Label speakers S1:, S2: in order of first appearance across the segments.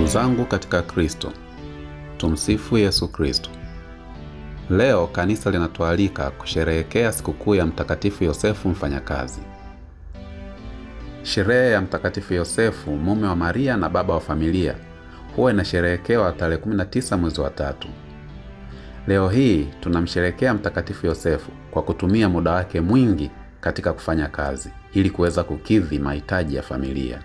S1: Ndugu zangu katika Kristo, tumsifu Yesu Kristo. Leo kanisa linatualika kusherehekea sikukuu ya Mtakatifu Yosefu mfanyakazi. Sherehe ya Mtakatifu Yosefu mume wa Maria na baba wa familia huwa inasherehekewa tarehe 19 mwezi wa tatu. Leo hii tunamsherehekea Mtakatifu Yosefu kwa kutumia muda wake mwingi katika kufanya kazi ili kuweza kukidhi mahitaji ya familia.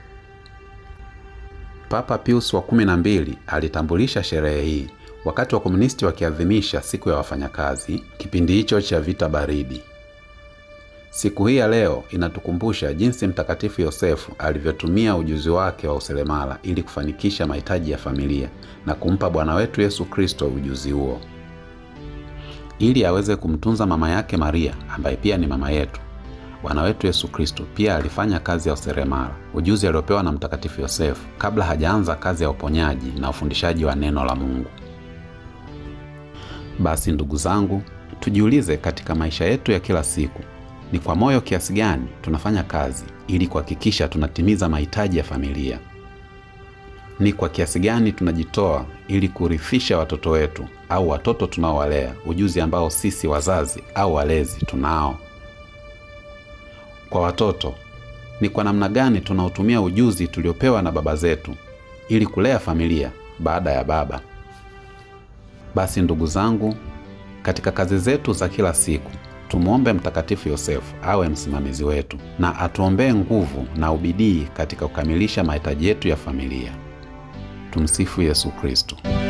S1: Papa Pius wa kumi na mbili alitambulisha sherehe hii wakati wa komunisti wakiadhimisha siku ya wafanyakazi kipindi hicho cha vita baridi. Siku hii ya leo inatukumbusha jinsi Mtakatifu Yosefu alivyotumia ujuzi wake wa useremala ili kufanikisha mahitaji ya familia na kumpa Bwana wetu Yesu Kristo ujuzi huo ili aweze kumtunza mama yake Maria ambaye pia ni mama yetu. Bwana wetu Yesu Kristo pia alifanya kazi ya useremala, ujuzi aliopewa na Mtakatifu Yosefu kabla hajaanza kazi ya uponyaji na ufundishaji wa neno la Mungu. Basi ndugu zangu, tujiulize katika maisha yetu ya kila siku, ni kwa moyo kiasi gani tunafanya kazi ili kuhakikisha tunatimiza mahitaji ya familia? Ni kwa kiasi gani tunajitoa ili kurithisha watoto wetu au watoto tunaowalea ujuzi ambao sisi wazazi au walezi tunao? Kwa watoto, ni kwa namna gani tunautumia ujuzi tuliopewa na baba zetu ili kulea familia baada ya baba? Basi ndugu zangu, katika kazi zetu za kila siku tumwombe Mtakatifu Yosefu awe msimamizi wetu na atuombee nguvu na ubidii katika kukamilisha mahitaji yetu ya familia. Tumsifu Yesu Kristo.